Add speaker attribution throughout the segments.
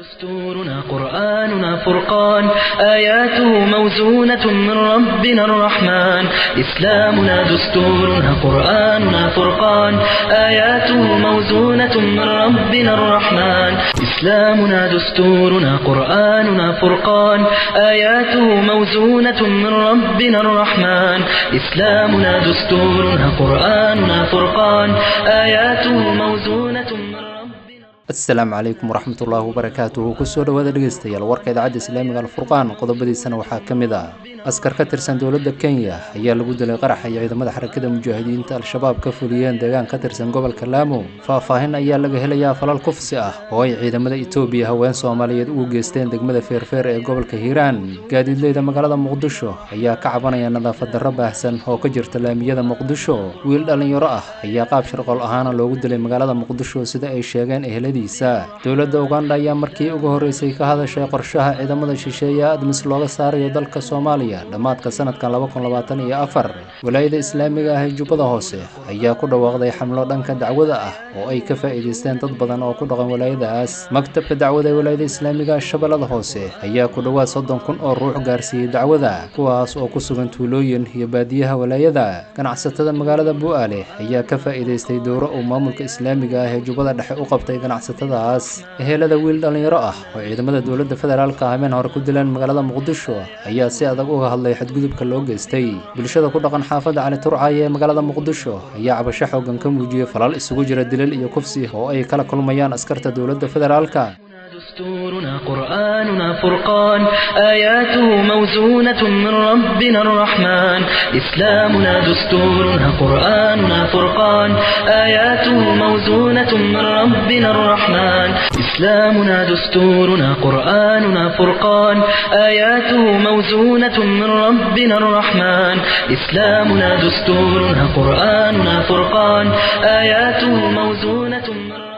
Speaker 1: دستورنا قرآننا فرقان آياته موزونة من ربنا الرحمن إسلامنا دستورنا قرآننا فرقان آياته موزونة من ربنا الرحمن إسلامنا دستورنا قرآننا فرقان آياته موزونة من ربنا الرحمن إسلامنا دستورنا قرآننا فرقان آياته موزونة من ربنا
Speaker 2: asalaamu calaykum waraxmatullaahi wabarakaatuhu kusoo dhowaada dhegeystayaal warka idaacadda islaamiga alfurqaan qodobadiisana waxaa ka mid ah askar ka tirsan dowladda kenya ayaa lagu dilay qarax ay ciidamada xarakada mujaahidiinta al-shabaab ka fuliyeen deegaan ka tirsan gobolka laamo faahfaahin ayaa laga helayaa falal kufsi ah oo ay ciidamada etoobiya haween soomaaliyeed ugu geysteen degmada feerfeer ee gobolka hiiraan gaadiidleyda magaalada muqdisho ayaa ka cabanaya nadaafad darro baahsan oo ka jirta laamiyada muqdisho wiil dhallinyaro ah ayaa qaab sharqool ahaana loogu dilay magaalada muqdisho sida ay sheegeen eheladiisa dowladda uganda ayaa markii ugu horreysay ka hadashay qorshaha ciidamada shisheeye admis looga saarayo dalka soomaaliya dhammaadka sanadkan laba kun labaatan iyo afar walaayada islaamiga ah ee jubbada hoose ayaa ku dhawaaqday xamlo dhanka dacwada ah oo ay ka faa'iidaysteen dad badan oo ku dhaqan walaayadaas maktabka dacwada ee walaayada islaamiga shabeellada hoose ayaa ku dhowaad soddon kun oo ruux gaarsiiyey dacwada kuwaas oo ku sugan tuulooyin iyo baadiyaha walaayada ganacsatada magaalada bu'aale ayaa ka faa'iidaystay dowro uu maamulka islaamiga ah ee jubbada dhexe u qabtay ganacsatadaas ehelada wiil dhallinyaro ah oo ciidamada dowladda federaalka habeen hore ku dileen magaalada muqdisho ayaa si adag uga hadlay xadgudubka loo geystay bulshada ku dhaqan xaafadda cali turcaaye ee magaalada muqdisho ayaa cabasho xoogan ka muujiyey falal isugu jira dilal iyo kufsi oo ay kala kulmayaan askarta dowladda federaalka
Speaker 1: دستورنا قرآننا فرقان آياته موزونة من ربنا الرحمن إسلامنا دستورنا قرآننا فرقان آياته موزونة من ربنا الرحمن إسلامنا دستورنا قرآننا فرقان آياته موزونة من ربنا الرحمن إسلامنا دستورنا قرآننا فرقان آياته موزونة من ربنا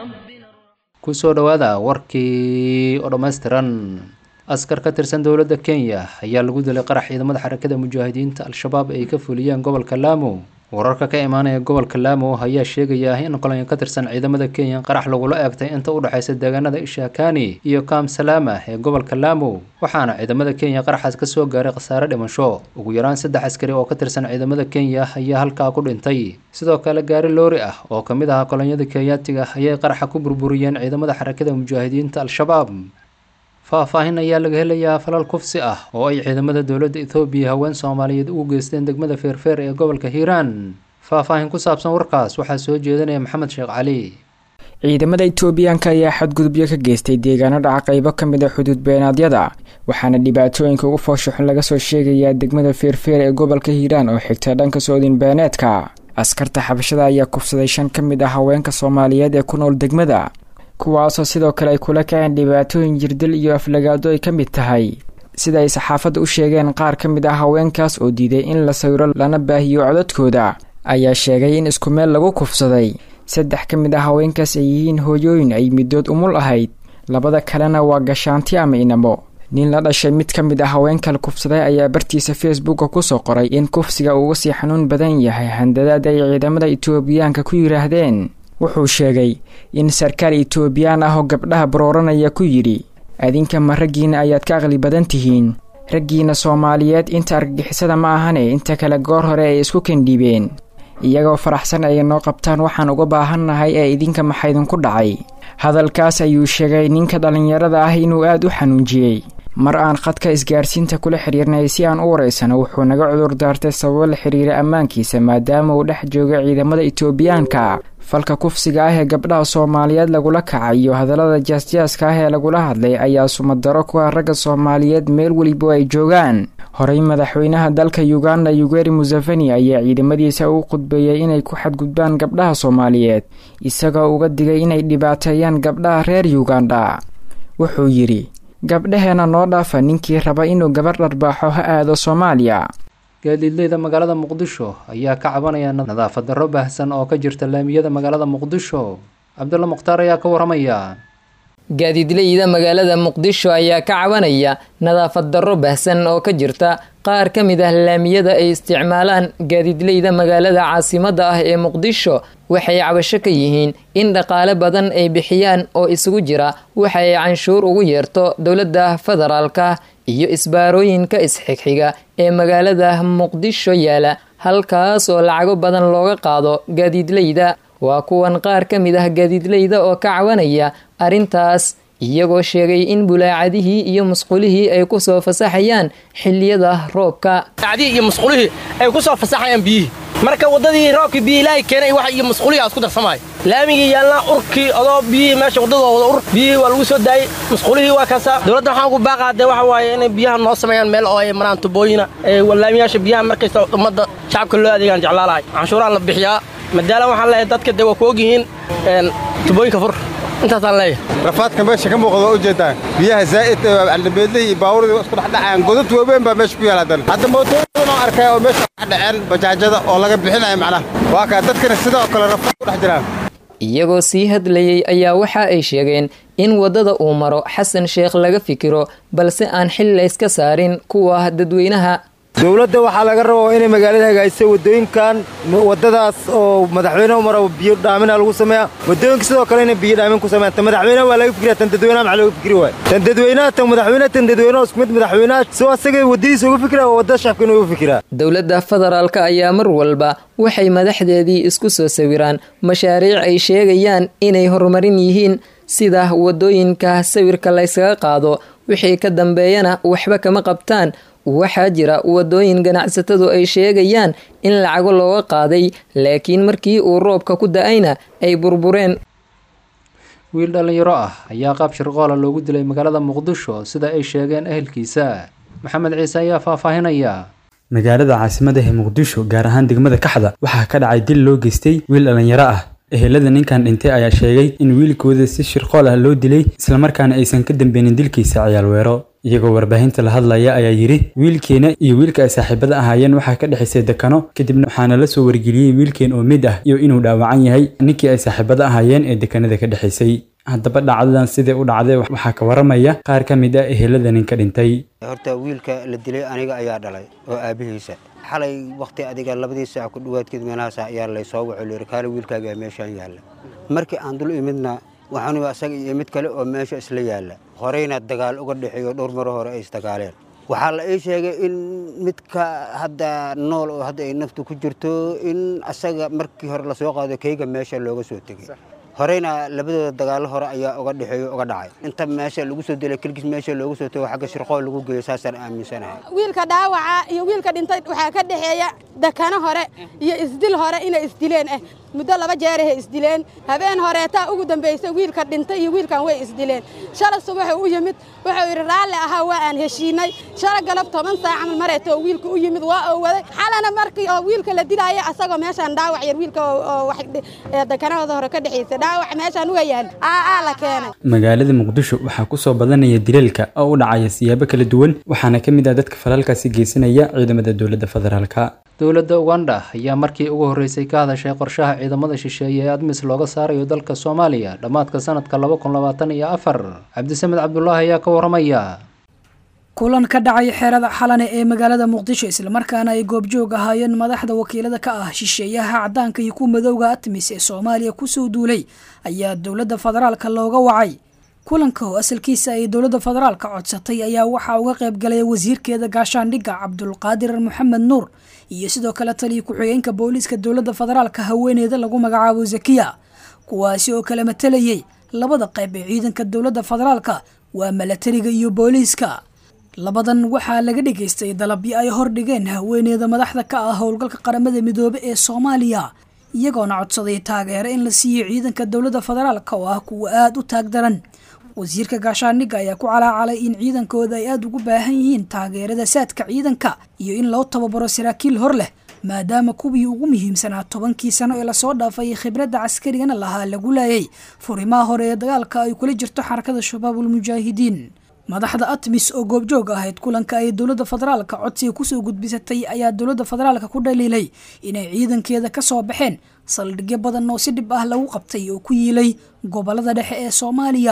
Speaker 2: kusoo dhowaada warkii oo dhammaystiran askar ka tirsan dowladda kenya ayaa lagu dilay qarax ciidamada xarakada mujaahidiinta al-shabaab ay ka fuliyeen gobolka laamo wararka ka imaanaya gobolka laamo ayaa sheegaya in kolonyo ka tirsan ciidamada kenya qarax lagula eegtay inta u dhexaysa deegaanada ishakani iyo kam salaama ee gobolka laamo waxaana ciidamada kenya qaraxaas ka soo gaaray khasaare dhimasho ugu yaraan saddex askari oo ka tirsan ciidamada kenya ayaa halkaa ku dhintay sidoo kale gaari loori ah oo ka mid ahaa kolonyada kenyaatiga ayay qaraxa ku burburiyeen ciidamada xarakada mujaahidiinta al-shabaab faahfaahin ayaa laga helayaa falal kufsi ah oo ay ciidamada dowladda ethoobiya haween soomaaliyeed ugu geysteen degmada feerfeer ee gobolka hiiraan faahfaahin ku saabsan warkaas waxaa soo jeedinaya maxamed sheekh cali
Speaker 3: ciidamada etoobiyaanka ayaa xadgudubyo ka geystay deegaano dhaca qaybo ka mid a xuduud beenaadyada waxaana dhibaatooyinka ugu fooshaxun laga soo sheegayaa degmada feerfeer ee gobolka hiiraan oo xigta dhanka soodin beeneedka askarta xabashada ayaa kufsaday shan ka mid ah haweenka soomaaliyeed ee ku nool degmada kuwaasoo sidoo kale ay kula kaceen dhibaatooyin jirdil iyo aflagaado ay ka mid tahay sida ay saxaafadda u sheegeen qaar ka mid ah haweenkaas oo diiday in la sawiro lana baahiyo codadkooda ayaa sheegay in isku meel lagu kufsaday saddex ka mid ah haweenkaas ay yihiin hooyooyin ay middood umul ahayd labada kalena waa gashaanti ama inamo nin la dhashay mid ka mid ah haweenkala kufsaday ayaa bartiisa facebooka kusoo qoray in kufsiga uuga sii xanuun badan yahay handadaad ay ciidamada etoobiyaanka ku yidhaahdeen wuxuu sheegay in sarkaal etoobiyaan ah oo gabdhaha barooranaya ku yidhi adinka ma raggiina ayaad ka aqli badan tihiin raggiina soomaaliyeed inta argagixisada ma ahane inta kale goor hore ay isku kendhiibeen iyagoo faraxsan ay noo qabtaan waxaan uga baahannahay ee idinka maxaydinku dhacay hadalkaas ayuu sheegay ninka dhallinyarada ah inuu aad u xanuunjiyey mar aan khadka isgaarsiinta kula xiriirnay si aan u waraysano wuxuu naga cudur daartay sababo la xiriira ammaankiisa maadaama uu dhex jooga ciidamada etoobiyaanka falka kufsiga ah ee gabdhaha soomaaliyeed lagula kacay iyo hadallada jaasjaaska ah ee lagula hadlay ayaa sumadaro ku ah ragga soomaaliyeed meel weliba ay joogaan horey madaxweynaha dalka uganda yugeri museveni ayaa ciidamadiisa u khudbeeyey inay ku xadgudbaan gabdhaha soomaaliyeed isagoo uga digay inay dhibaateeyaan gabdhaha reer yuganda wuxuu yidhi gabdhaheena noo dhaafa ninkii raba inuu gabar dharbaaxo ha aado soomaaliya
Speaker 2: gaadiidleyda magaalada muqdisho ayaa ka cabanaya nadaafad darro baahsan oo ka jirta laamiyada magaalada muqdisho cabdulla mukhtaar ayaa ka waramaya
Speaker 4: gaadiidleyda magaalada muqdisho ayaa ka cabanaya nadaafad darro baahsan oo ka jirta qaar ka mid ah laamiyada ay isticmaalaan gaadiidleyda magaalada caasimadda ah ee muqdisho waxay cabasho ka yihiin in dhaqaale badan ay bixiyaan oo isugu jira waxa ay canshuur ugu yeerto dowladda federaalka iyo isbaarooyinka isxigxiga ee magaalada muqdisho yaala halkaas oo lacago badan looga qaado gaadiidleyda waa kuwan qaar ka mid ah gaadiidleyda oo ka cawanaya arrintaas iyagoo sheegay in bulaacadihii iyo musqulihii ay ku soo fasaxayaan xiliyada roobka
Speaker 5: iyo musqulihii ay ku soo fasaxayaan biyihii marka waddadii roobkii biyi ilaahay keenay wax iyo musqulihii aad ku darsamaayo laamigii yaalna urkii odoo biyihii meesha waddadoo wada ur biyihii waa lagu soo daayey musqulihii waa kaasaa dowladda waxaan ku baaqaa dee waxa waaye inay biyaha noo sameeyaan meel oo ay maraan tubooyina laamiyaasha biyaha markaysta ummadda shacabka loo adeegaan jeclaalahay canshuuraha la bixiyaa madaala waxaan leeyahay dadka dee waa ku ogyihiin tubooyinka fur intaasaan leeyahay
Speaker 6: rafaadka meesha ka muuqda waa ujeedtaa biyaha zaa'id aldabeedlihii iyo baabuurda isku dhexdhacayaan godad waaweyn baa meesha ku yaala haddana hadda mootooyin oo arkay oo meesha ka dhaceen bajaajada oo laga bixinayo macnaha waa kaa dadkana sidoo kale rafaad ku dhex jiraan
Speaker 4: iyagoo sii hadlayay ayaa waxa ay sheegeen in waddada uu maro xasan sheekh laga fikiro balse aan xil layska saarin kuwa dadweynaha
Speaker 7: dowladda waxaa laga rabaa inay magaalada hagaajisa waddooyinkan waddadaas oo madaxweyne mara biyo dhaamina lagu sameeya waddooyinka sidoo kale inay biyo dhaamin ku sameeyaan tan madaxweynaha waa laga fikriya tan dadweynaha maxaa looga fikri waaya tan dadweynaha tan madaxweynaha tan dadweynaha isku mid madaxweynaha soo asaga waddadiisa uga fikira waa wadda shacabka inuu uga fikiraa
Speaker 4: dowladda federaalka ayaa mar walba waxay madaxdeedii isku soo sawiraan mashaariic ay sheegayaan inay horumarin yihiin sida waddooyinka sawirka layskaga qaado wixii ka dambeeyana waxba kama qabtaan waxaa jira waddooyin ganacsatadu ay sheegayaan in lacago looga qaaday laakiin markii uu roobka ku da-ayna ay burbureen
Speaker 2: wiil dhallinyaro ah ayaa qaab shirqoola loogu dilay magaalada muqdisho sida ay sheegeen ehelkiisa maxamed ciise ayaa faahfaahinaya
Speaker 8: magaalada caasimada ee muqdisho gaar ahaan degmada kaxda waxaa ka dhacay dil loo geystay wiil dhallinyaro ah ehelada ninkan dhintay ayaa sheegay in wiilkooda si shirqool ah loo dilay islamarkaana aysan ka dambeynin dilkiisa ciyaal weero iyagoo warbaahinta la hadlaya ayaa yidhi wiilkeena iyo wiilka ay saaxiibada ahaayeen waxaa ka dhexaysay dekano kadibna waxaana la soo wargeliyey wiilkeen oo mid ah iyo inuu dhaawacan yahay ninkii ay saaxiibada ahaayeen ee dekanada ka dhexaysay haddaba dhacdadan sidai u dhacday waxaa ka waramaya qaar ka mid ah ehelada ninka dhintay
Speaker 9: horta wiilka la dilay aniga ayaa dhalay oo aabihiisa xalay wakhti adiga labadii saac ku dhawaadkeed meelahaas ayaa laysoo waco layidhi kaale wiilkaagaa meeshaan yaalla markii aan dul imidna waxaanu asaga iyo mid kale oo meesha isla yaalla horeyna dagaal uga dhexeeyo dhowr maro hore ay isdagaaleen waxaa la ii sheegay in midka hadda nool oo hadda ay naftu ku jirto in asaga markii hore lasoo qaado keyga meesha looga soo tegey horeyna labadooda dagaallo hore ayaa uga dhexeeyo uga dhacay inta meesha lagu soo dilay kelgis meesha loogu soo tego xagga shirqool lagu geeyo saasaan aaminsanahay
Speaker 10: wiilka dhaawaca iyo wiilka dhintay waxaa ka dhexeeya dakano hore iyo isdil hore inay isdileen ah muddo laba jeerahay isdileen habeen horeetaa ugu dambaysay wiilka dhintay iyo wiilkan way isdileen shala subaxuu u yimid wuxuu yidhi raalli ahaa waa aan heshiinay shala galab toban saac camal mareetoo wiilka u yimid waa oo waday xalana markii oo wiilka la dilaaya asagoo meeshaan dhaawac yar wiilka oo dakanahooda hore ka dhexaysay dhaawac meeshaan uga yaal aa la keenay
Speaker 8: magaalada muqdisho waxaa kusoo badanaya dilalka oo u dhacaya siyaabo kala duwan waxaana ka mid ah dadka falaalkaasi geysanaya ciidamada dowladda federaalka
Speaker 2: dowladda uganda ayaa markii ugu horreysay ka hadashay qorshaha ciidamada shisheeye ee admis looga saarayo dalka soomaaliya dhammaadka sanadka laba kun labaatan iyo afar cabdisamed cabdulaahi ayaa ka waramaya
Speaker 11: kulan ka dhacay xeerada xalane ee magaalada muqdisho islamarkaana ay goobjoog ahaayeen madaxda wakiilada ka ah shisheeyaha cadaanka iyo kuwa madowga atmis ee soomaaliya kusoo duulay ayaa dowladda federaalka looga wacay kulanka oo asalkiisa ay dowladda federaalka codsatay ayaa waxaa uga qayb galay wasiirkeeda gaashaandhigga cabdulqaadir maxamed nuur iyo sidoo kale taliya ku-xigeenka booliiska dowladda federaalka haweeneeda lagu magacaabo zakiya kuwaasi oo kala matalayay labada qayb ee ciidanka dowladda federaalka waa milatariga iyo booliiska labadan waxaa laga dhageystay dalabyo ay hordhigeen haweeneeda madaxda ka ah howlgalka qaramada midoobe ee soomaaliya iyagoona codsaday taageero in la siiyo ciidanka dowladda federaalka oo ah kuwa aada u taag daran wasiirka gaashaandhigga ayaa ku calaacalay in ciidankooda ay aada ugu baahan yihiin taageerada saadka ciidanka iyo in loo tababaro saraakiil hor leh maadaama kuwii ugu muhiimsanaa tobankii sano ee lasoo dhaafay khibradda caskarigana lahaa lagu laayay furimaha hore ee dagaalka ay kula jirto xarakada shabaabul mujaahidiin madaxda atmis oo goobjoog ahayd kulanka ay dowladda federaalka codsiga kusoo gudbisatay ayaa dowladda federaalka ku dhaliilay inay ciidankeeda kasoo baxeen saldhigyo badan oo si dhib ah lagu qabtay oo ku yiilay gobolada dhexe ee soomaaliya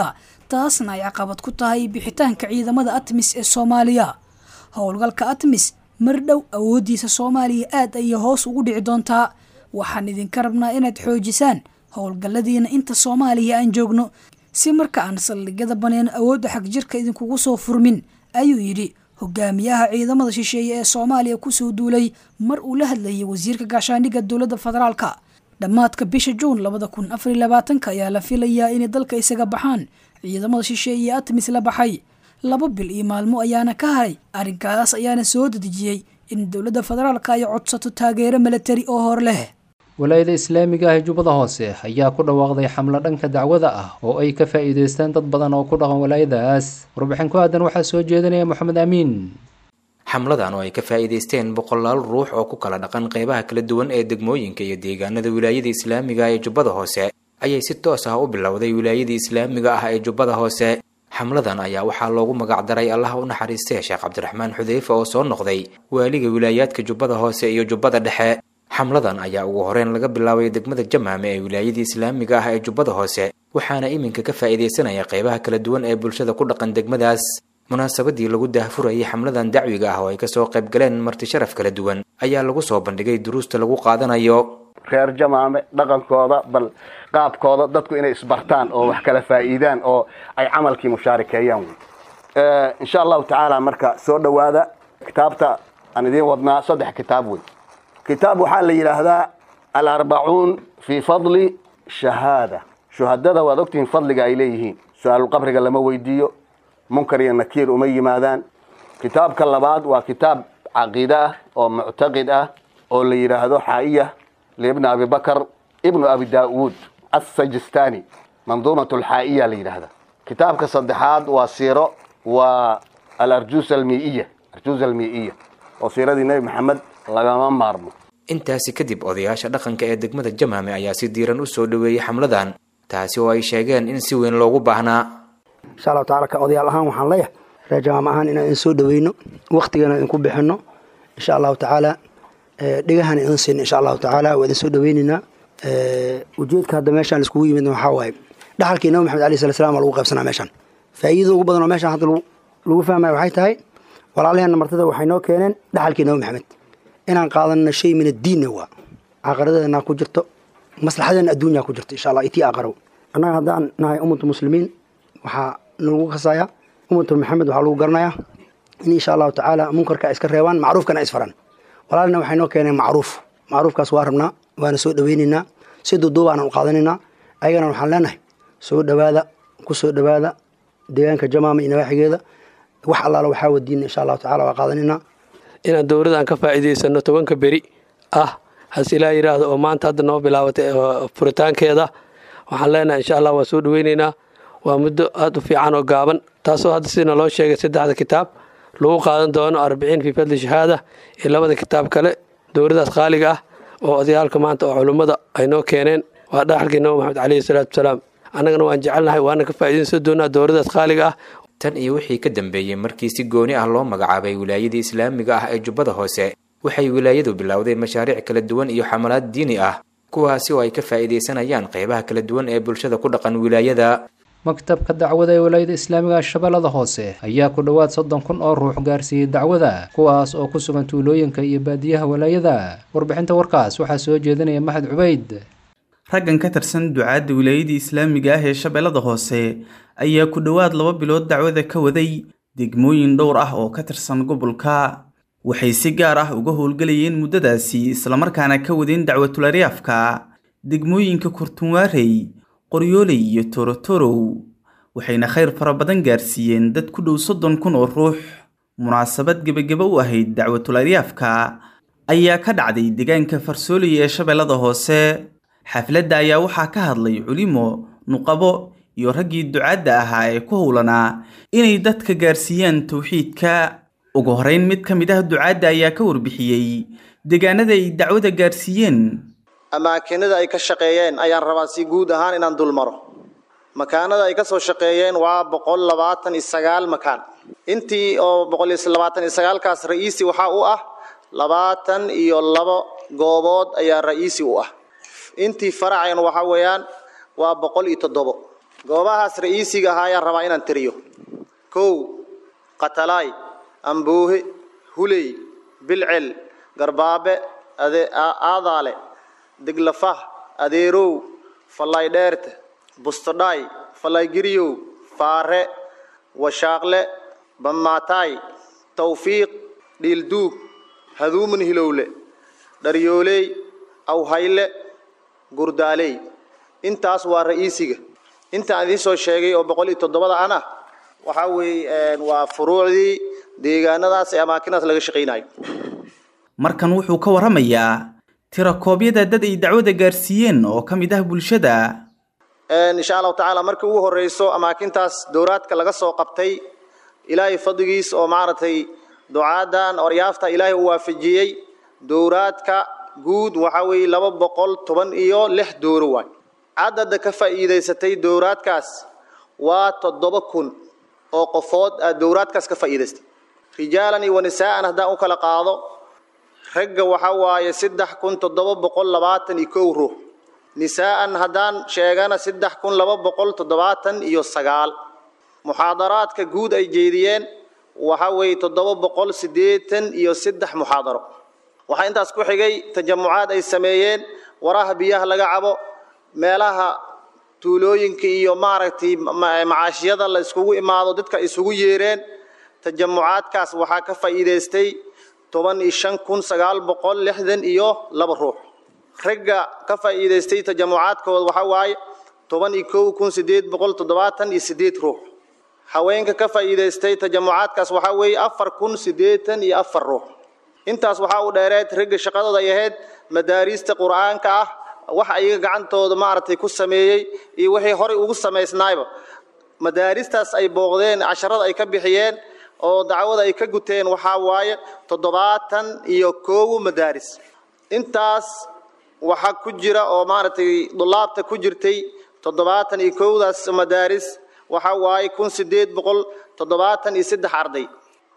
Speaker 11: taasna ay caqabad ku tahay bixitaanka ciidamada atmis ee soomaaliya howlgalka atmis mar dhow awooddiisa soomaaliya aad ayay hoos ugu dhici doontaa waxaan idinka rabnaa inaad xoojisaan howlgalladiina inta soomaaliya aan joogno si marka aan saldhigyada baneen awoodda xagjirka idinkugu soo furmin ayuu yidhi hogaamiyaha ciidamada shisheeye ee soomaaliya kusoo duulay mar uu la hadlayay wasiirka gaashaandhigga dowladda federaalka dhammaadka bisha juun labada kun afariy labaatanka ayaa la filayaa inay dalka isaga baxaan ciidamada shisheeye ee atmis la baxay laba bil iyo maalmo ayaana ka haray arrinkaas ayaana soo dedejiyey in dowladda federaalka ay codsato taageero milatari oo hor leh
Speaker 2: walaayada islaamiga ah ee jubbada hoose ayaa ku dhawaaqday xamlo dhanka dacwada ah oo ay ka faa'iidaystaan dad badan oo ku dhaqan walaayadaas warbixin ku aadan waxaa soo jeedinaya moxamed amiin
Speaker 12: xamladan oo ay ka faa'iidaysteen boqolaal ruux oo ku kala dhaqan qeybaha kala duwan ee degmooyinka iyo deegaanada wilaayada islaamiga ee jubbada hoose ayay si toos ah u bilowday wilaayadii islaamiga ah ee jubbada hoose xamladan ayaa waxaa loogu magacdaray allaha u naxariistee sheekh cabdiraxmaan xudeyfe oo soo noqday waaliga wilaayaadka jubbada hoose iyo jubbada dhexe xamladan ayaa ugu horeyn laga bilaabay degmada jamaame ee wilaayadii islaamiga ah ee jubbada hoose waxaana iminka ka faa'iidaysanaya qeybaha kala duwan ee bulshada ku dhaqan degmadaas munaasabadii lagu daahfurayay xamladan dacwiga ah oo ay kasoo qayb galeen marti sharaf kala duwan ayaa lagu soo bandhigay duruusta lagu qaadanayo
Speaker 13: reer jamaame dhaqankooda bal qaabkooda dadku inay isbartaan oo wax kala faa'iidaan oo ay camalkii mushaarikeeyaan wey insha allahu tacaala marka soo dhowaada kitaabta aan idiin wadnaa saddex kitaab wey kitaab waxaa la yidhaahdaa alarbacuun fii fadli shahaada shuhadada waad ogtihiin fadliga ay leeyihiin su-aalulqabriga lama weydiiyo munkar iyo nakiir uma yimaadaan kitaabka labaad waa kitaab caqiide ah oo muctaqid ah oo la yidhaahdo xaa'iya liibni abi bakar ibnu abi daa'uud assajistani manduumat alxaa'iya la yidhaahda kitaabka saddexaad waa siiro waa alarjuus almii'iya arjuus almii'iya oo siiradii nebi maxamed lagama maarmo
Speaker 12: intaasi kadib odayaasha dhaqanka ee degmada jamaame ayaa si diiran u soo dhoweeyey xamladan taasi oo ay sheegeen in si weyn loogu baahnaa
Speaker 14: insha allahu tacala ka odayaal ahaan waxaan leeyahay reer jamaam ahaan inaan idin soo dhaweyno waktigana idinku bixino insha allahu tacaala dhegahana idin siino insha allahu tacaala waa idin soo dhaweyneynaa ujeedka hadda meeshaan iskugu yimidna waxaa waaye dhaxalkii nabi maxamed alayh sala slam waa lagu qaybsanaa meeshaan faa'iidada ugu badan oo meeshaan hadda lagu fahmaya waxay tahay walaalaheenna martida waxay noo keeneen dhaxalkii nabi maxamed inaan qaadanno shay min addiinna waa caaqaradeena ku jirto maslaxadeena adduunya ku jirto insha allah itii aqarow annaga haddaan nahay ummatu muslimiin waxaa nagu kasayaa ummatu maxamed waxaa lagu garanayaa in insha allahu tacaala munkarka iska reebaan macruufkana isfaran walaalina waxay noo keeneen macruuf macruufkaas waa rabnaa waana soo dhaweyneynaa si duuduubaanan u qaadanaynaa ayagana waxaan leenahay soo dhowaada ku soo dhowaada deegaanka jamaama iyo nawaaxigeeda wax allaala waxaa wadiina insha allahu tacala waa qaadanaynaa
Speaker 15: inaan dowladaan ka faa'iidaysano tobanka beri ah hase ilaa yidhaahdo oo maanta hadda noo bilaabatay furitaankeeda waxaan leenahay insha allah waa soo dhaweyneynaa waa muddo aada u fiican oo gaaban taasoo hadda sidina loo sheegay saddexda kitaab lagu qaadan doono arbiciin fii fadli shahaada iyo labada kitaab kale dowladaas qaaliga ah oo odayaalka maanta oo culummada ay noo keeneen waa dhaxalkii nabi maxamed caleyhi salaatu wasalaam annagana waan jecelnahay waana ka faa'iidaysan doonaa dowladaas qaaliga ah
Speaker 12: tan iyo wixii ka dambeeyey markii si gooni ah loo magacaabay wilaayadii islaamiga ah ee jubbada hoose waxay wilaayadu bilowdeen mashaariic kala duwan iyo xamalaad diini ah kuwaasi oo ay ka faa'iidaysanayaan qeybaha kala duwan ee bulshada ku dhaqan wilaayada
Speaker 2: maktabka dacwada ee walaayada islaamiga shabeellada hoose ayaa ku dhowaad soddon kun oo ruux gaarsiiyey dacwada kuwaas oo ku sugan tuulooyinka iyo baadiyaha walaayada warbixinta warkaas waxaa soo jeedinaya maxad cubayd
Speaker 16: raggan ka tirsan ducaadda wilaayadii islaamiga ah ee shabeellada hoose ayaa ku dhowaad laba bilood dacwada ka waday degmooyin dhowr ah oo ka tirsan gobolka waxay si gaar ah uga howlgelayeen muddadaasi islamarkaana ka wadeen dacwatularyaafka degmooyinka kurtunwaarey qoryooley iyo torotorow waxayna khayr fara badan gaarsiiyeen dad ku dhow soddon kun oo ruux munaasabad gebageba u ahayd dacwatularyaafka ayaa ka dhacday deegaanka farsooley ee shabeellada hoose xafladda ayaa waxaa ka hadlay culimo nuqabo iyo raggii ducaadda ahaa ee ku howlanaa inay dadka gaarsiiyaan towxiidka ugu horeyn mid ka mid ah ducaadda ayaa ka warbixiyey deegaanada ay dacwada gaarsiiyeen
Speaker 17: amaakinada ay ka shaqeeyeen ayaan rabaa si guud ahaan inaan dulmaro makaanada ay ka soo shaqeeyeen waa boqol labaatan iyo sagaal makaan intii oo boqol iyo labaatan iyo sagaalkaas ra'iisi waxaa u ah labaatan iyo labo goobood ayaa ra'iisi u ah intii faracayn waxaa weeyaan waa boqol iyo toddobo goobahaas ra'iisiga ahaa ayaan rabaa inaan tiriyo kow qatalaay amboohe huley bilcel garbaabe aadaale diglafah adeerow fallay dheerte bustodhaay fallay giryow faare washaaqle bammaataay tawfiiq dhiilduug haduumun hilowle dharyooley awhayle gurdaaley intaas waa ra'iisiga intaan idiin soo sheegay oo boqol iyo toddobada ana waxaa weeye waa furuucdii deegaanadaas ee amaakinaas laga shaqaynayo
Speaker 16: markan wuxuu ka warramayaa tirakoobyada dad ay dacwada gaarsiiyeen oo ka mid ah bulshada
Speaker 17: insha allahu tacaala markii ugu horreyso amaakintaas dowraadka laga soo qabtay ilaahay fadligiis oo maaragtay ducaadan oryaafta ilaahay u waafajiyey dowraadka guud waxaa weeye laba boqol toban iyo lix dooro waay cadada ka faa'iidaysatay dowraadkaas waa toddoba kun oo qofood aad dowraadkaas ka faa'iidaystay rijaalan iyo wanisaa'an haddaan u kala qaado ragga waxaa waaye saddex kun toddoba boqol labaatan iyo kow ruux nisaa'an haddaan sheegana saddex kun laba boqol toddobaatan iyo sagaal muxaadaraadka guud ay jeediyeen waxaa weeye toddoba boqol siddeetan iyo saddex muxaadaro waxaa intaas ku xigay tajamucaad ay sameeyeen waraha biyaha laga cabo meelaha tuulooyinka iyo maaragtay macaashiyada la iskugu imaado dadka isugu yeereen tajamucaadkaas waxaa ka faa'iidaystay toban iyo shan kun sagaal boqol lixdan iyo laba ruux ragga ka faa'iidaystay tajamucaadkooda waxaa waaye toban iyo kow kun siddeed boqol toddobaatan iyo siddeed ruux haweenka ka faa'iidaystay tajamucaadkaas waxaa weeye afar kun siddeetan iyo afar ruux intaas waxaa u dheereed ragga shaqadooda ay ahayd madaariista qur'aanka ah wax ayaga gacantooda maaragtay ku sameeyey iyo wixii horey ugu samaysnaayba madaaristaas ay booqdeen casharada ay ka bixiyeen oo dacwada ay ka guteen waxaa waaye toddobaatan iyo koowu madaaris intaas waxaa ku jira oo maaragtay dulaabta ku jirtay toddobaatan iyo kowdaas madaaris waxaa waaye kun sideed boqol toddobaatan iyo saddex arday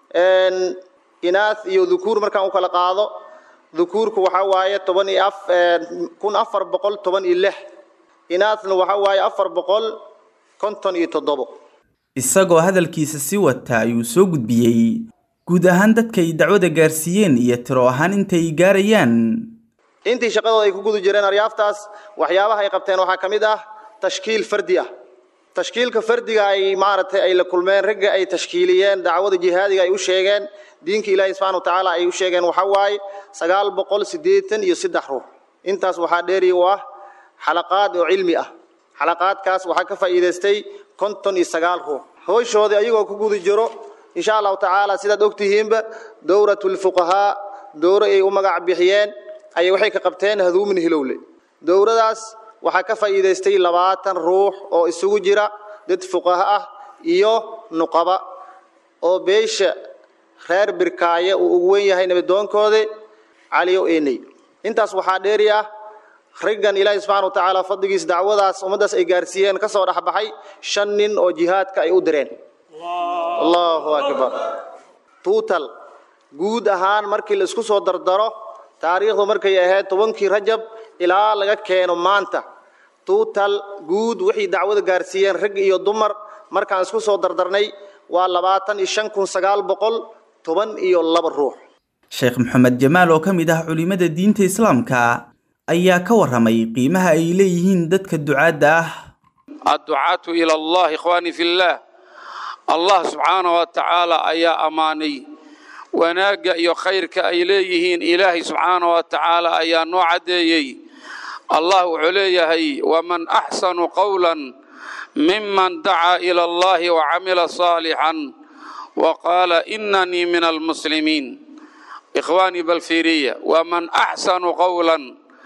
Speaker 17: inaas iyo dhukuur markaan u kala qaado dhukuurku waxaa waaye toban iyo af kun afar boqol toban iyo lix inaasna waxaa waaye afar boqol konton iyo toddobo
Speaker 16: isagoo hadalkiisa sii wata ayuu soo gudbiyey guud ahaan dadka ay dacwada gaarsiiyeen iyo tiro ahaan intay gaarayaan
Speaker 17: intii shaqadooda ay ku guda jireen aryaaftaas waxyaabaha ay qabteen waxaa ka mid ah tashkiil fardi ah tashkiilka fardiga ay maaragtay ay la kulmeen ragga ay tashkiiliyeen dacwada jihaadiga ay u sheegeen diinka ilaahi subxana watacaala ay u sheegeen waxaa waaye sagaal boqol siddeetan iyo saddex ruux intaas waxaa dheeri u ah xalaqaad oo cilmi ah xalaqaadkaas waxaa ka faa'iidaystay konton iyo sagaal ruux howshoodii ayagoo ku guda jiro insha allahu tacaala sidaad ogtihiinba dowratulfuqahaa dowro ay u magac bixiyeen ayay waxay ka qabteen haduumin hilowle dowradaas waxaa ka faa'iidaystay labaatan ruux oo isugu jira dad fuqaha ah iyo nuqaba oo beesha reer birkaaye uu ugu wen yahay nabadoonkoodi caliyo eney intaas waxaa dheeri ah raggan ilaahi subxana wa tacaala fadligiis dacwadaas ummaddaas ay gaarsiiyeen ka soo dhexbaxay shan nin oo jihaadka ay u direen allahu akbar tuutal guud ahaan markii la isku soo dardaro taariikhdu markay ahayd tobankii rajab ilaa laga keeno maanta tuutal guud wixii dacwada gaarsiiyeen rag iyo dumar markaan isku soo dardarnay waa labaatan iyo shan kun sagaal boqol toban iyo laba ruux
Speaker 16: sheekh maxamed jamaal oo ka mid ah culimada diinta islaamka ayaa ka warramay qiimaha ay leeyihiin dadka ducaadda ah
Speaker 18: adducaatu ila allah ikhwaani fillah allah subxaana wa tacaala ayaa ammaanay wanaagga iyo khayrka ay leeyihiin ilaahay subxaana wa tacaala ayaa noo caddeeyey allah wuxuu leeyahay waman axsanu qowlan miman dacaa ila allahi wacamila saalixan wa qaala inanii min almuslimiin ikhwaanii balfiiriya waman axsanu qowlan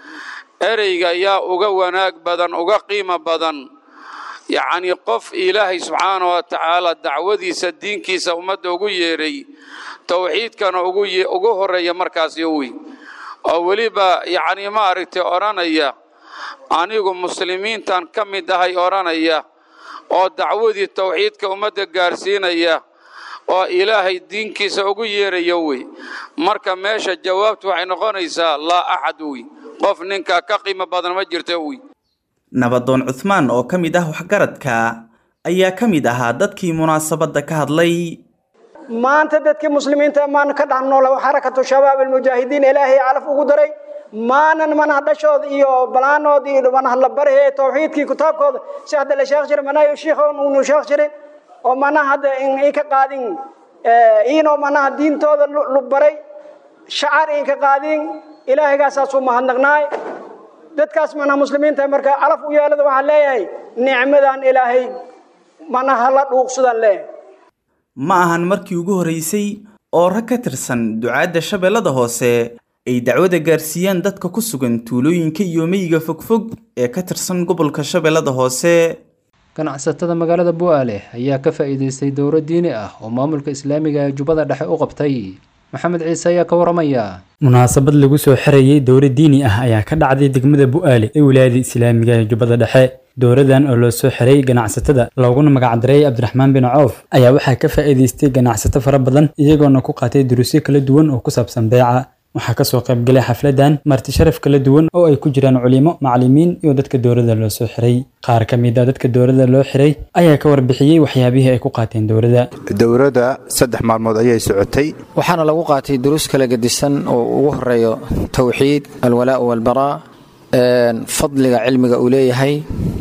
Speaker 18: ereyga yaa uga wanaag badan uga qiimo badan yacnii qof ilaahay subxaana wa tacaala dacwadiisa diinkiisa ummadda ugu yeedhay towxiidkana ugu horreeya markaasi uwi oo weliba yacnii maaragtay odhanaya anigu muslimiintan ka mid ahay odhanaya oo dacwadii towxiidka ummadda gaarsiinaya oo ilaahay diinkiisa ugu yeeraya wey marka meesha jawaabtu waxay noqonaysaa laa axad wey qof ninkaa ka qiimo badan ma jirta wey
Speaker 16: nabadoon cuthmaan oo ka mid ah waxgaradka ayaa ka mid ahaa dadkii munaasabadda ka hadlay
Speaker 19: maanta dadkii muslimiinta maan ka dhex nool xarakatu shabaab almujaahidiin ilaahay calaf ugu daray maanan manaha dhashood iyo balaanood iyo manaha la barhe tawxiidkii kitaabkooda si hadda la sheekh jiray manaha shiikhoon unu sheekh jiray oo manaha hadda in ay ka qaadin iinoo manaha diintooda lu baray shacar ay ka qaadin ilaahaygaasaasu mahadnaqnaay dadkaas manaha muslimiinta marka calaf u yeelada waxaan leeyahay nicmadan ilaahay manaha la dhuuqsadaan leeyahay
Speaker 16: ma ahan markii ugu horreysay oo rag ka tirsan ducaadda shabeellada hoose ay dacwada gaarsiiyaan dadka ku sugan tuulooyinka iyo meyiga fogfog ee ka tirsan gobolka shabeellada hoose
Speaker 2: ganacsatada magaalada bu'aale ayaa ka faa'iidaystay dowro diini ah oo maamulka islaamiga ee jubbada dhexe u qabtay maxamed ciise ayaa ka waramaya
Speaker 8: munaasabad lagu soo xirayay dowro diini ah ayaa ka dhacday degmada bu'aale ee wilaayada islaamiga ee jubbada dhexe dowradan oo loo soo xiray ganacsatada looguna magacdaray cabdiraxmaan bin coof ayaa waxaa ka faa'iidaystay ganacsato fara badan iyagoona ku qaatay duruusyo kala duwan oo ku saabsan beeca waxaa kasoo qaybgalay xafladan marti sharaf kala duwan oo ay ku jiraan culimo macallimiin iyo dadka dowladda loo soo xiray qaar ka mid a dadka dowladda loo xiray ayaa ka warbixiyey waxyaabihii ay ku qaateen dowladda
Speaker 20: dowladda saddex maalmood ayay socotay
Speaker 21: waxaana lagu qaatay duruus kala gedisan oo ugu horeeyo towxiid alwalaa'u walbaraa fadliga cilmiga uu leeyahay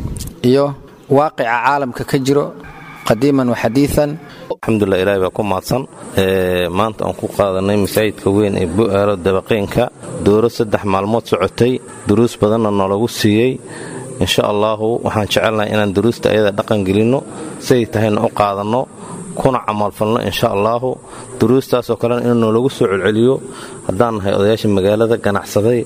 Speaker 21: iyo waaqica caalamka ka jiro qadiiman wa xadiian
Speaker 22: alxamdulilah ilaahay baa ku mahadsan maanta aan ku qaadanay masaajidka weyn ee bu'aalo dabaqeynka dooro saddex maalmood socotay duruus badanna noolagu siiyey insha allaahu waxaan jecelnahay inaan duruusta ayada dhaqan gelinno siday tahayna u qaadanno kuna camalfalno insha allaahu duruustaasoo kalena inuu noolagu soo celceliyo haddaan nahay odayaasha magaalada ganacsaday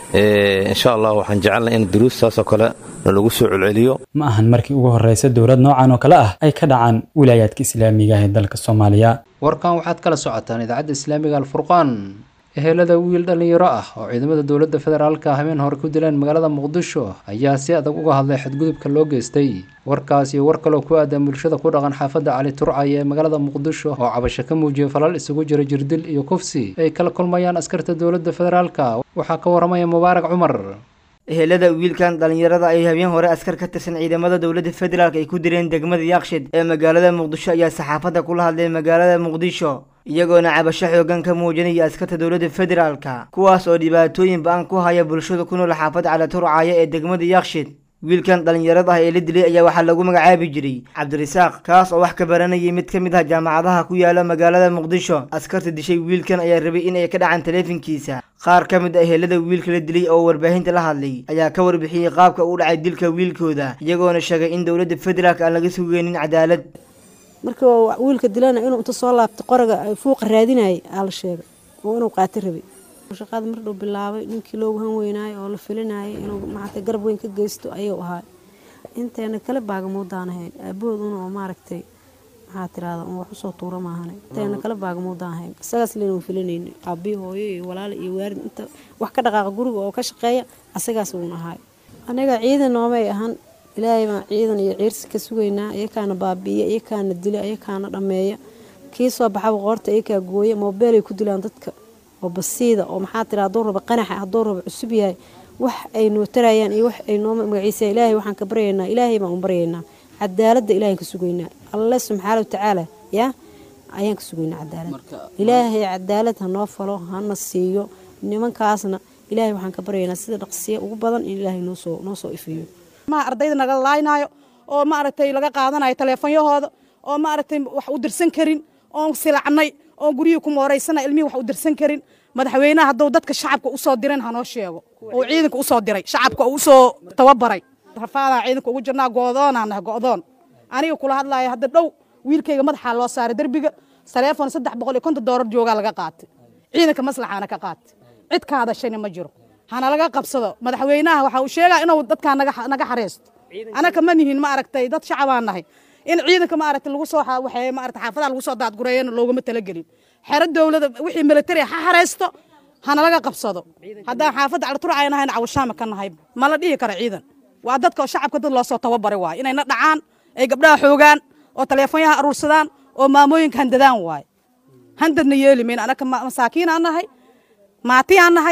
Speaker 22: insha allah waxaan jecelnahay in duruustaasoo kale nalagu soo celceliyo
Speaker 8: ma ahan markii ugu horreysa dowlad noocan oo kale ah ay ka dhacaan wilaayaadka islaamiga ah ee dalka soomaaliya
Speaker 2: warkan waxaad kala socotaan idaacadda islaamiga alfurqaan ehelada wiil dhallinyaro ah oo ciidamada dowladda federaalka habeen hore ku dileen magaalada muqdisho ayaa si adag uga hadlay xadgudubka loo geystay warkaas iyo war kaloo ku aadan bulshada ku dhaqan xaafadda cali turcay ee magaalada muqdisho oo cabasho ka muujiyay falal isugu jira jirdil iyo kufsi ay kala kulmayaan askarta dowladda federaalka waxaa ka waramaya mubaarak cumar
Speaker 23: ehelada wiilkan dhallinyarada ay habeen hore askar ka tirsan ciidamada dowladda federaalk ay ku direen degmada yaaqshed ee magaalada muqdisho ayaa saxaafadda kula hadlay magaalada muqdisho iyagoona cabasho xoogan ka muujinaya askarta dowladda federaalka kuwaas oo dhibaatooyin ba-an ku haya bulshada ku nool xaafadda calaturcaya ee degmada yaaqshed wiilkan dhallinyarada ah ee la dilay ayaa waxaa lagu magacaabi jiray cabdirasaaq kaas oo wax ka baranayay mid ka mid ah jaamacadaha ku yaala magaalada muqdisho askarta dishay wiilkan ayaa rabay in ay ka dhacaan taleefankiisa qaar ka mid ah ehelada wiilka la dilay oo warbaahinta la hadlay ayaa ka warbixiyey qaabka u dhacay dilka wiilkooda iyagoona sheegay in dowladda federaalk aan laga sugeynin cadaalad
Speaker 24: marka wiilka dilana inuu inta soo laabta qoraga fuuqa raadinayay aa la sheegay oo inuu qaato rabay shaqada mardhow bilaabay ninkii loogu han weynaayo oo la filinayay inuu maaragtay garab weyn ka geysto ayuu ahaa inteena kale baagamuudaan ahayn aabahooduna oo maaragtay maxaa tirahda un wax usoo tuura maahane inteena kale baagamuudaan ahayn isagaas leynu filinayna aabii hooyo iyo walaal iyo waarid inta wax ka dhaqaaqa guriga oo ka shaqeeya asagaas uun ahaay aniga ciidan noomay ahan ilaahay baan ciidan iyo ciirsi ka sugaynaa iyakaana baabi'iya iyakaana dila iyakaana dhammeeya kii soo baxaba qoorta iyakaa gooya moobeelay ku dilaan dadka oo basiida oo maxaa tira hadduu raba qanaxa hadduu raba cusub yahay wax ay noo tarayaan iyo wax ay noo magaciisa ilaahay waxaan ka baryaynaa ilaahay baan u baryaynaa cadaaladda ilaahay ka sugaynaa alle subxaana watacaala yaa ayaan ka sugaynaa cadaalad ilaahay cadaalad ha noo falo hana siiyo nimankaasna ilaahay waxaan ka baryaynaa sida dhaqsiya ugu badan in ilaahay noosoo noo soo ifiyo
Speaker 25: ma ardayda naga laaynaayo oo maaragtay laga qaadanayo taleefonyahooda oo maaragtay wax u dirsan karin oon silacnay oon guryihii ku mooraysana ilmihii wax u dirsan karin madaxweynaha hadduu dadka shacabka usoo diran hanoo sheego oo ciidanka usoo diray shacabka usoo tababaray rafaadaan ciidanka ugu jirnaa go'doonaan nahay go'doon aniga kula hadlaaya hadda dhow wiilkayga madaxaa loo saaray derbiga taleefon saddex boqol iyo konton doolar joogaa laga qaatay ciidanka maslaxaana ka qaatay cid ka hadashayna ma jiro hana laga qabsado madaxweynaha waxa uu sheegaa inuu dadkaa naga xareysto anaka ma nihin ma aragtay dad shacabaan nahay in ciidanka maaragtay lagu soo waxee maaragtay xaafadaha lagu soo daadgureeyana looguma talagelin xero dowlada wixii military ha xareysto hana laga qabsado haddaan xaafadda carturcay nahayna cawashaama ka nahay ma la dhihi karo ciidan waa dadka shacabka dad loo soo tababaray waay inayna dhacaan ay gabdhaha xoogaan oo taleefonyaha aruursadaan oo maamooyinka handadaan waay handadna yeeli mayna anaka masaakiinaan nahay maatiyaan nahay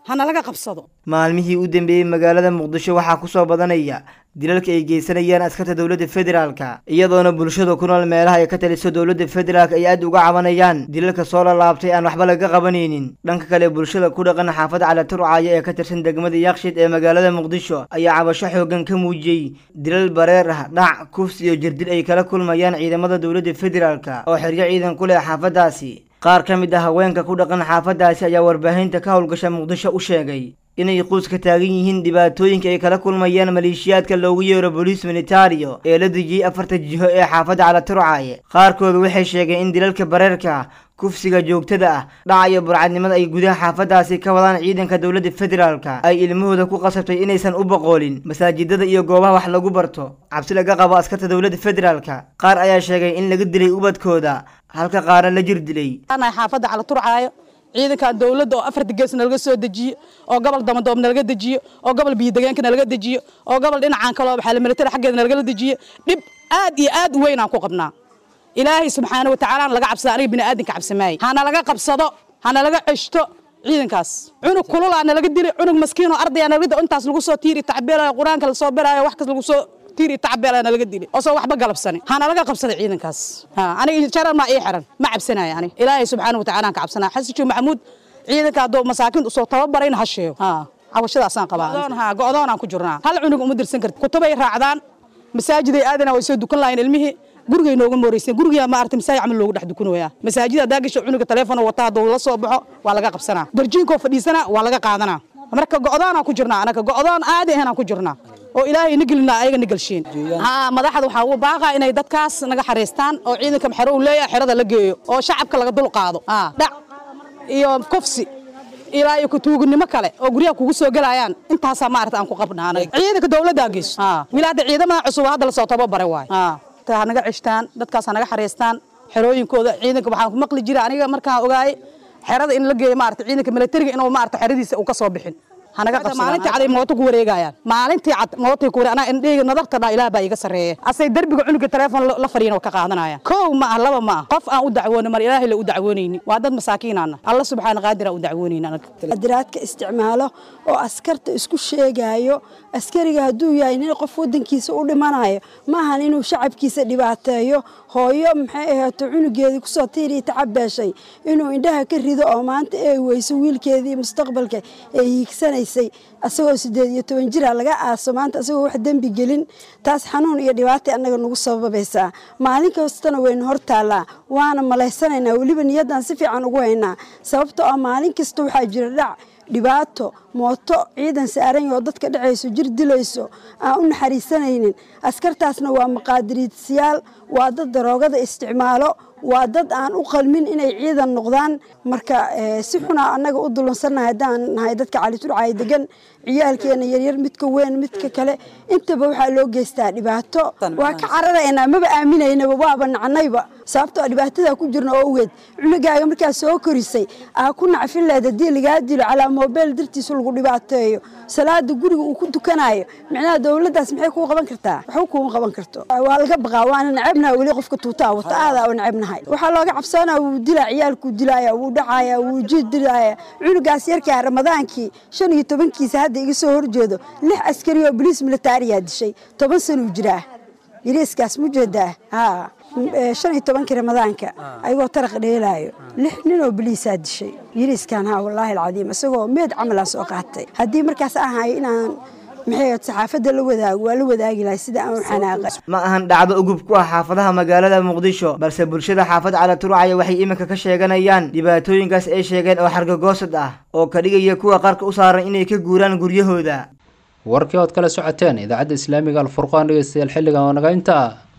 Speaker 25: hana laga qabsado
Speaker 23: maalmihii u dambeeyey magaalada muqdisho waxaa ku soo badanaya dilalka ay geysanayaan askarta dowladda federaalka iyadoona bulshada ku nool meelaha ay ka taliso dowladda federaalk ay aad uga cabanayaan dilalka soo lalaabtay aan waxba laga qabanaynin dhanka kale bulshada ku dhaqan xaafada calaturcaya ee ka tirsan degmada yakshiid ee magaalada muqdisho ayaa cabasho xoogan ka muujiyey dilal bareer ah dhac kufs iyo jirdil ay kala kulmayaan ciidamada dowladda federaalka oo xeryo ciidan ku leh xaafadaasi qaar ka mid ah haweenka ku dhaqan xaafadaasi ayaa warbaahinta ka howlgasha muqdisho u sheegay inay quus ka taagan yihiin dhibaatooyinka ay kala kulmayaan maleeshiyaadka loogu yeero boliis militario ee la dejiyey afarta jiho ee xaafadda calaturcaye qaarkooda waxay sheegeen in dilalka bareerka kufsiga joogtada ah dhaca iyo burcadnimada ay gudaha xaafadaasi ka wadaan ciidanka dowladda federaalka ay ilmahooda ku qasabtay inaysan u boqoolin masaajidada iyo goobaha wax lagu barto cabsi laga qabo askarta dowladda federaalka qaar ayaa sheegay in laga dilay ubadkooda halka qaarna la jir dilay
Speaker 25: xaafadda calaturcaayo ciidankan dowladda oo afarta gees nalaga soo dejiyo oo gobol damadoob nalaga dejiyo oo gobol biyodegeenka nalaga dejiyo oo gobol dhinacan kaloo waxaa militari xaggeeda nalagala dejiyo dhib aad iyo aad u weyn aan ku qabnaa ilaahay subxaana watacaala laga cabsada aniga bini'aadanka cabsamaaye hana laga qabsado hana laga ceshto ciidankaas cunug kululaa nalaga dilay cunug maskiinoo ardaya nalaga dilay intaas lagu soo tiiri tacbeelayo qur-aanka lasoo berayo wax kas lagu soo tiiri tacbeelaa nalaga dilay oo soo waxba galabsanin hana laga qabsaday ciidankaas aniga jaran maa ii xiran ma cabsanayo ani ilaahay subxaana watacaala aan ka cabsanaa xasijo maxamuud ciidanka hadduu masaakiinta usoo tababarayna ha sheego cabashadaasaan qabaa go'doonaan ku jirnaa hal cunug uma dirsan karti kutubay raacdaan masaajiday aadana way soo dukan lahayn ilmihii gurigay nooga mooreysan guriga ma aragtay masaajid camal loogu dhex dukanooyaa masaajid haddaa gasho cunuga teleefon wataa hadduu la soo baxo waa laga qabsanaa darjiinkoo fadhiisana waa laga qaadanaa marka go'doonaan ku jirnaa anaga go'doon aadi ahanaan ku jirnaa oo ilaahay na gelina ayaga na gelshiin haa madaxda waxaa ugu baaqa inay dadkaas naga xariistaan oo ciidanka maxero uu leeyahay xerada la geeyo oo shacabka laga dul qaado dhac iyo kufsi ilaa iyo kutuugnimo kale oo guryaha kugu soo gelayaan intaasaa maarata aan ku qabnaa anaga ciidanka dowladdaa geyso wilaada ciidamada cusub hadda lasoo tababaray waay ha naga ceshtaan dadkaas ha naga xariistaan xerooyinkooda ciidanka waxaan ku maqli jira aniga markaan ogaayay xerada in la geeyo maarata ciidanka militariga inuu maarata xeradiisa uu ka soo bixin maalintii cad ay mooto ku wareegayaan maalintii cad mootay ku wareeg anaa indheyga nadarta dhaa ilaah baa iga sarreeya asay derbiga cunuga telefoon la fadhiyan ka qaadanayaan kow ma ah laba ma ah qof aan u dacwoonin mar ilaahay la u dacwoonayni waa dad masaakiinaana alla subxaana qaadir aan u dacwoonayni anaga
Speaker 1: diraadka isticmaalo oo askarta isku sheegayo askariga hadduu yahay nin qof wadankiisa u dhimanayo maahan inuu shacabkiisa dhibaateeyo hooyo maxay ahaato cunugeedii kusoo tiiriya tacabeeshay inuu indhaha ka rido oo maanta ay weyso wiilkeedii mustaqbalka ay hiigsanaysay asagoo sideed iyo toban jira laga aaso maanta asagoo wax dembi gelin taas xanuun iyo dhibaata annaga nagu sababaysaa maalin kastana waynu hor taallaa waana malaysanaynaa weliba niyaddan si fiican ugu haynaa sababtoo ah maalin kasta waxaa jira dhac dhibaato mooto ciidan saaran oo dadka dhacayso jir dilayso aan u naxariisanaynin askartaasna waa maqaadiriidsiyaal waa dad daroogada isticmaalo waa dad aan u qalmin inay ciidan noqdaan marka si xunaa annaga u dulunsannahay haddaan nahay dadka caliturcay degan ciyaalkeena yaryar midka weyn midka kale intaba waxaa loo geystaa dhibaato waa ka cararaynaa maba aaminaynaba waaba nacnayba sababtoo dhibaatada ku jirna oo ogeed cunugaaga markaa soo korisay aa ku nacfin leed haddii lagaa dilo calaa moobeyl dartiisa lagu dhibaateeyo salaada guriga uu ku tukanayo micnaha dowladdaas maxay kuu qaban kartaa waxba kuuma qaban karto waa laga baqaa waana nacabnaha weli qofka tuutaa wata aadaa u nacabnahay waxaa looga cabsanaa wuu dilaa ciyaalkuu dilaaya wuu dhacaaya wuu jiid dilaaya cunugaas yarkaa ramadaankii shan iyo tobankiisa hadda iga soo horjeedo lix askari oo boliis militaariyaa dishay toban sanuu jiraa yariiskaas mujeedaa haa shan iyo tobankii ramadaanka ayagoo taraq dheelaayo lix nin oo boliisaa dishay yariiskan haa wallaahi alcadiim isagoo meed camalaan soo qaatay haddii markaas aan hayo inaan maxay saxaafadda la wadaago waa la wadaagi lahay sida aan u xanaaqay
Speaker 23: ma ahan dhacdo ugub ku ah xaafadaha magaalada muqdisho balse bulshada xaafad calaturcaya waxay iminka ka sheeganayaan dhibaatooyinkaas ay sheegeen oo xargagoosad ah oo ka dhigaya kuwa qarka u saaran inay ka guuraan guryahooda
Speaker 2: warkii ood kala socoteen idaacadda islaamiga alfurqaan dhegeystayaal xilligan oo naga intaa